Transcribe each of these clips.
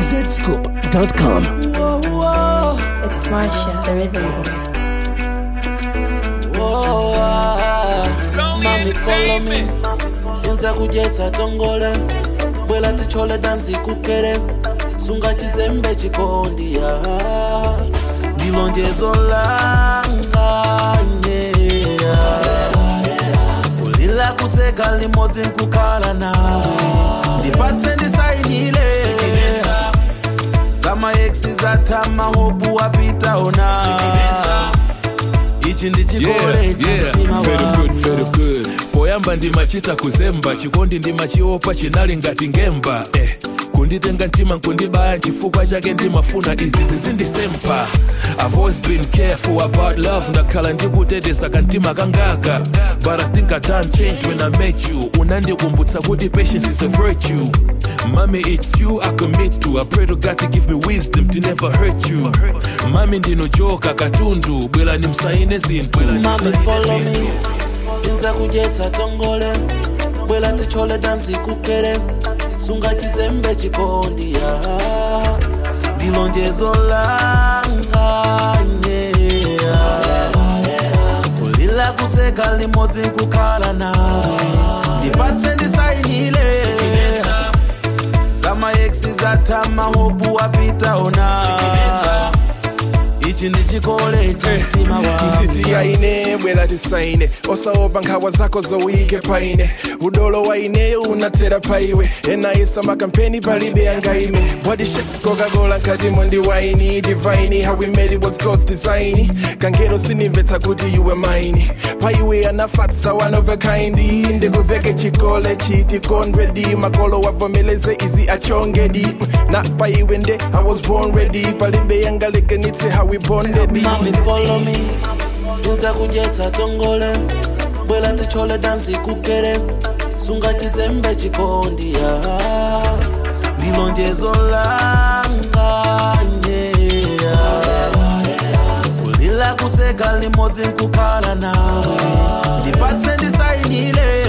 zscoop.com. It's Marsha, the rhythm boy. Mami follow me Sinza kujetsa tongole Bwela tichole dansi kukere Sunga chizembe chikondi ya Ndilonjezo langa yeah. Kulila kuseka limodzi nkukhala nawe Ndipatse ndisainile Zama exi zatama hopu wapita ona Ichi ndi chikole yeah, cha yeah. mtima very wangu. good, very good. poyamba ndimachita kuzemba chikondi ndimachiopa chinali ngati ngemba eh. kunditenga mtima nkundibaya chifukwa chake ndimafuna izi zizindisempa I've always been careful about love ndakhala ndikuteteza kantima kangaka but I think I done changed when I met you unandikumbutsa kuti patience is a virtue Mommy, it's you I commit to. I pray to God to give me wisdom to never hurt you. Mami ndinojoka katundu, bwela nimsaine zinthu. Mami follow me Sinza kujetsa tongole Bwela tichole dansi kukere Sunga chizembe chikondi ya Ndilonjezo langa yeah. Kulila kuseka limodzi nkukhala nawe Ndipatse ndisainile Zama exi zatama hopu wapita ona Ichi ndi chikole cha mtima wangu ntiti yaine bwela tisaine osaopa nkhawa zako zowike paine udolo waineyo unatera paiwe enayesa makampeni palibe yangaime bwadishe coca-cola nkatimo ndi waini divaini how we made it what's god's design kangero sinimvetsa kuti iwe maini paiwe anafatsa one of a kind ndikuveke chikole chiti kondredi makolo wavomeleze izi achongedi na paiwe nde i was born ready palibe yangalekenitse how we bonded Mami follow me Sinza kujetsa tongole Bwela tichole dansi kukere Sunga chizembe chikondi ya Ndilonjezo langa yeah. Kulila kuseka limodzi nkukhala nawe Ndipatse ndisainile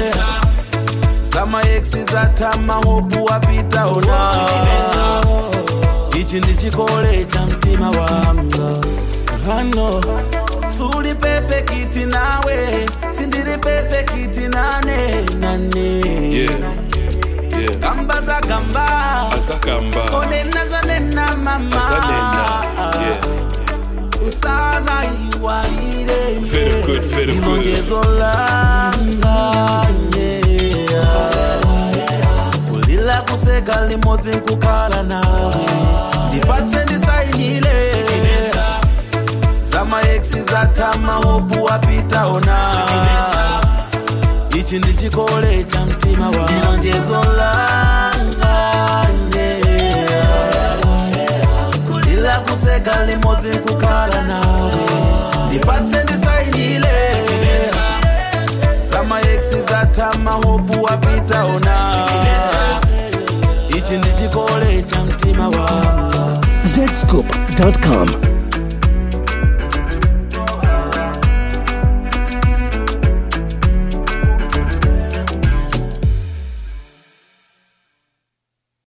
Zama exi zatama hopu wapita ona ichi ndi chikole cha mtima wanga hano suli pefekiti nawe sindiri pefekiti nane nane Yeah, yeah. gamba za gamba Asakamba, onena zanena mama Azanena, yeah. usaza iwaire Very good, very good. ilonjezo langa yeah. kulila kuseka limodzi nkukhala nawe ndipatse ndisainile zama exi zatama hopu wapita ona ichi ndi chikole cha mtima wa ilonjezo langa yeah. kulila kuseka limodzi nkukhala nawe ndipatse ndisainile zama exi zatama hopu wapita ona ichi ndi chikole cha mtima wanga zscoop.com.